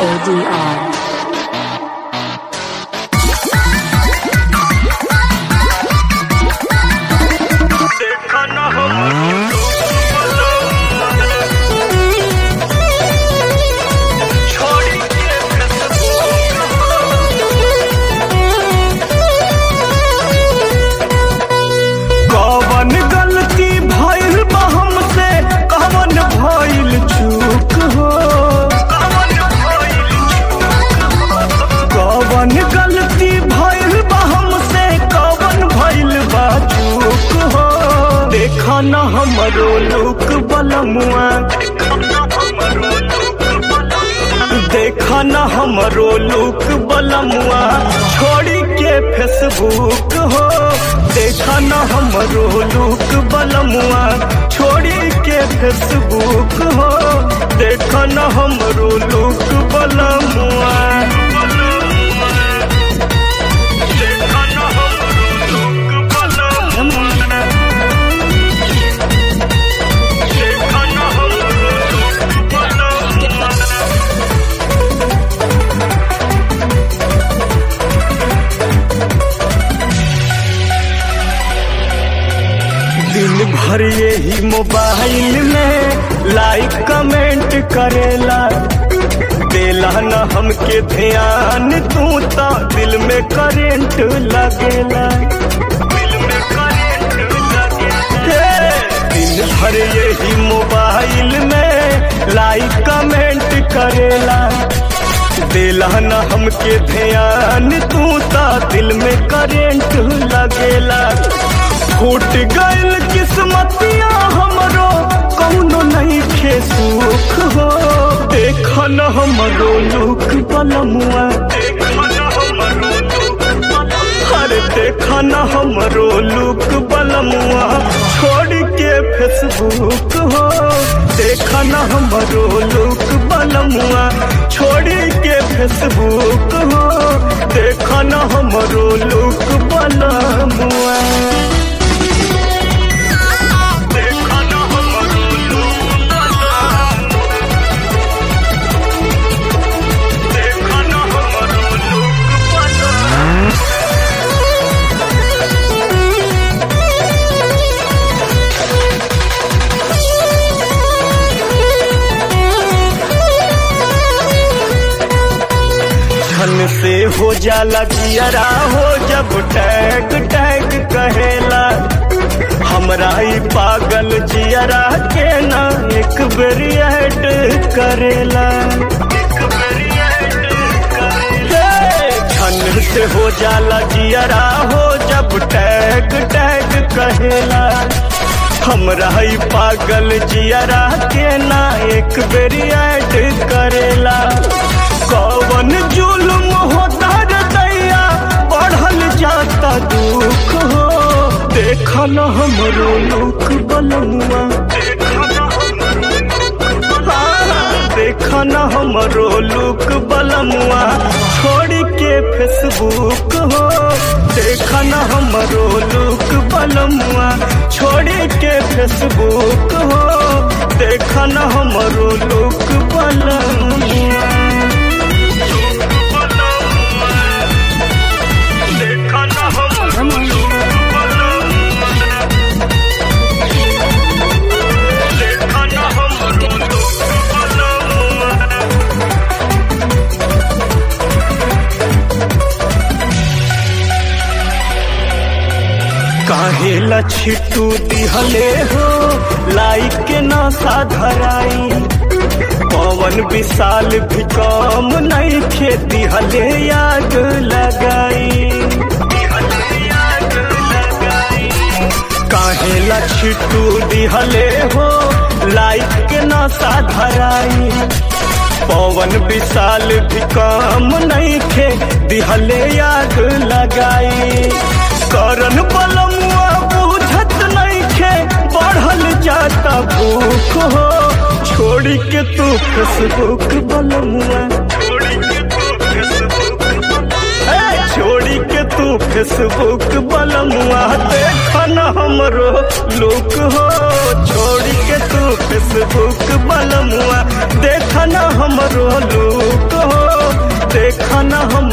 ADR. कवन गलती भइल बा हमसे कवन भइल चूक हो कवन गलती भइल बा हमसे कवन भइल बा चूक हो देखा न हमरो लोक बलमुआ देखा न हमरो लोक बलमुआ छोड़ी के फेसबुक हो देखा न हमरो लोक बलमुआ छोड़ी के फेसबुक हो देखा न हमरो लोक बलमुआ देखा न हमरो लोक बलमुआ देखा न हमरो लोक बलमुआ दिन भर यही मोबाइल में लाइक कमेंट करेला देला न हमके ध्यान तू तो दिल में करेंट लगेला दिल में करेंट लगेला दिन भर यही मोबाइल में लाइक कमेंट करेला देला न हमके ध्यान तू तो दिल में करेंट लगेला फूट गइल किस्मतिया हमरो कौनो नहीं खे सुख हो देख न हमरो लुक बलमुआ अरे देख न हमरो लुक बलमुआ छोड़ के फेसबुक हो देख न हमरो लुक बलमुआ छोड़ के फेसबुक हो देख न हमरो लुक बलमुआ देखा न हमरो लोक देखा न हमरो लोक धन से हो जाला जियरा हो जब टैग टैग कहेला हमरा ई पागल जियरा के ना एक बेरी ऐड करेला हे, धन से हो जाला जियरा हो जब टैग टैग कहेला हमरा ई पागल जियरा के ना एक बेरी ऐड करेला कवन जुल्म होता रे दैया बढ़ल जाता दुख हो देख न हमरो लोक बलमुआ हाँ, देख न हमरो लोक बलमुआ छोड़ के फेसबुक हो देख न हमरो लोक बलमुआ छोड़ के फेसबुक हो देख न हमरो लोक बलमुआ देखा न हमरो लोक बलमुआ देखा न हमरो लोक बलमुआ काहे लछिटू दिहले हो लाइक के नशा धराई पवन विशाल भी कम नहीं खेती हले याद लगाई काहे लछिटू दिहले हो लाइक के नशा धराई पवन विशाल भी कम नहीं खे दिहले याद लगाई करन बलमुआ बुझत नहीं खे बढ़ल जाता भूख हो छोड़ी के तू फेसबुक बलमुआ ए, छोड़ी के तू फेसबुक बलमुआ देख न हमरो लोक हो छोड़ी के तू फेसबुक बलमुआ देख न हमरो लोक हो देखन हम